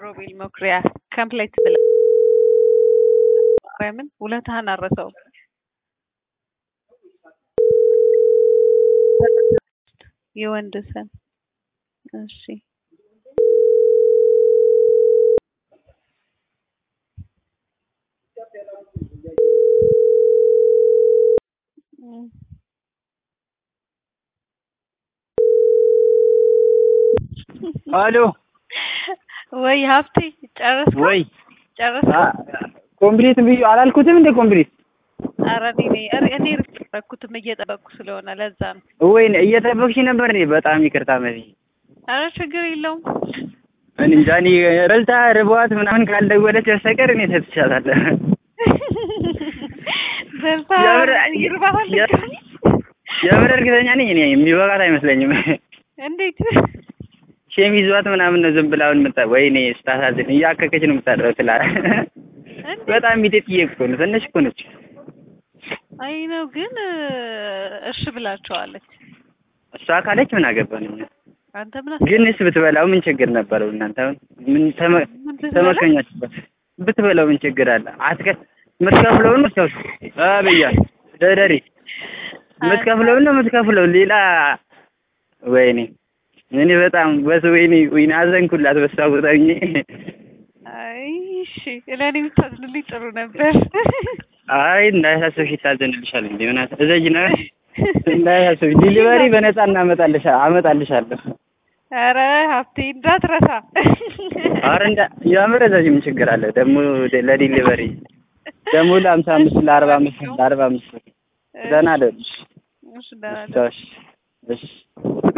ሮቤል መኩሪያ ከምፕሌት ብለ ማርያምን ውለታህን አረሰው የወንድ ስም እሺ አሎ ወይ ሀብቴ ጨረስክ ወይ ጨረስክ ኮምፕሊት ብዬ አላልኩትም እንደ ኮምፕሊት ኧረ እኔ እኔ እኔ እየጠበኩትም እየጠበኩ ስለሆነ ለዛ ነው ወይ እየጠበቅሽ ነበር እኔ በጣም ይቅርታ መሲ ኧረ ችግር የለውም እኔ እንጃ እኔ ረልታ ርቧት ምናምን ካልደወለች በስተቀር እኔ ሰጥቻታለሁ በልታ የምር ይርባታል የምር እርግጠኛ ነኝ እኔ የሚበቃት አይመስለኝም እንዴት ሼም ይዟት ምናምን ነው ዝም ብላ አሁን የምታ ወይኔ ስታሳዝን እያከከች ነው የምታድረው ትላ በጣም ሚጤጥዬ እኮ ነው ትንሽ እኮ ነች አይ ነው ግን እሺ ብላቸዋለች እሷ ካለች ምን አገባን እኛ አንተ ምን ግንስ ብትበላው ምን ችግር ነበረው እናንተ አሁን ምን ተመ- ተመከኛችበት ብትበላው ምን ችግር አለ አትከ የምትከፍለውን ነው ሰው አብያ ደደሪ የምትከፍለውን ነው የምትከፍለው ሌላ ወይኔ እኔ በጣም በስ ወይኔ ወይኔ አዘንኩላት በሷ ቦታ ሆኜ አይ እሺ ለእኔ ብታዝንልኝ ጥሩ ነበር አይ እንዳያሳስብሽ ይታዘንልሻል እንዴ ምን እዘጅ ነው እንዳያሳስብሽ ዲሊቨሪ በነፃ እናመጣልሻ አመጣልሻለሁ ኧረ ሀብቴ እንዳትረሳ ኧረ እንዳ የምር እዘጅ ምን ችግር አለ ደግሞ ለዲሊቨሪ ደግሞ ለሀምሳ አምስት ለአርባ አምስት ለአርባ አምስት ደህና አይደለሽ እሺ ደህና ነኝ። እሺ